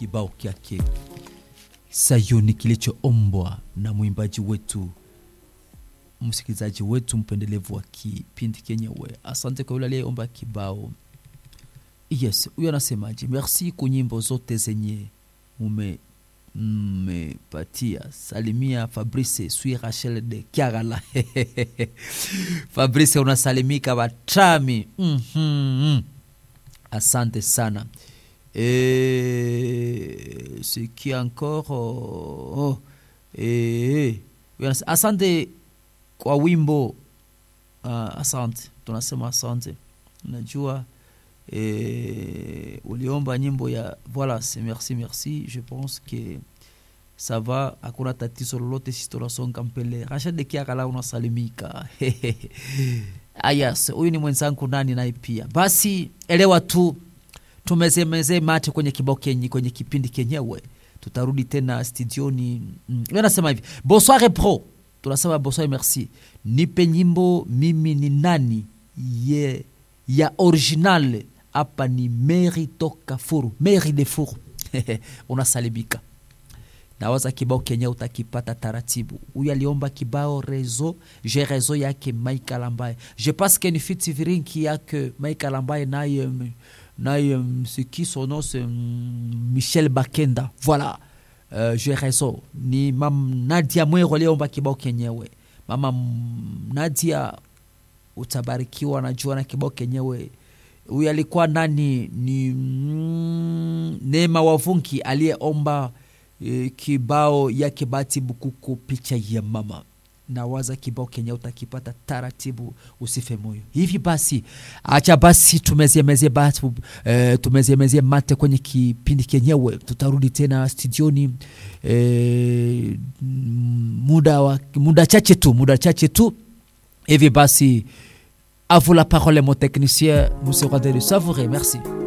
kibao kyake Sayuni kilichoombwa na mwimbaji wetu msikilizaji wetu mpendelevu wa kipindi kenyewe. Asante kwa yule aliyeomba kibao. Yes, huyo anasemaje? Merci kwa nyimbo zote zenye mume mmepatia. Salimia Fabrice sui Rachel de Kiagala. Fabrice unasalimika Batami. mm -hmm. Asante sana. Et ce qui est encore oh, oh, eh, asante kwa wimbo uh, asante tunasema asante unajua eh, uliomba nyimbo ya voilà c'est merci merci je pense que ça va hakuna tatizo lolote sisi tunasonga mbele rashad kiakala unasalimika ayas huyu ni mwenzangu nani naye pia basi elewa tu tumezemeze mate kwenye kibao kenye kwenye kipindi kenyewe tutarudi tena studioni mm. nasema hivi bonsoir pro tunasema bonsoir merci nipe nyimbo mimi ni nani ye ya original hapa ni meri toka furu meri de furu unasalimika nawaza kibao kenye utakipata taratibu huyu aliomba kibao rezo je rezo yake michael ambaye je pense que ni fiti virinki yake michael ambaye naye naye ce qui son nom c'est michel bakenda voilà uh, je rezo ni mam nadia mwero aliomba kibao kenyewe mama nadia utabarikiwa najua na kibao kenyewe huyu alikuwa nani ni mm, neema wavunki aliyeomba e, kibao yake bati bukuku picha ya mama nawaza kibao kenye utakipata taratibu usife moyo hivi basi acha basi tumeziemeze basi e, tumeziemeze mate kwenye kipindi kenyewe tutarudi tena studioni e, muda wa muda chache tu muda chache tu hivi basi à vous la parole mon technicien nous sera de le savourer merci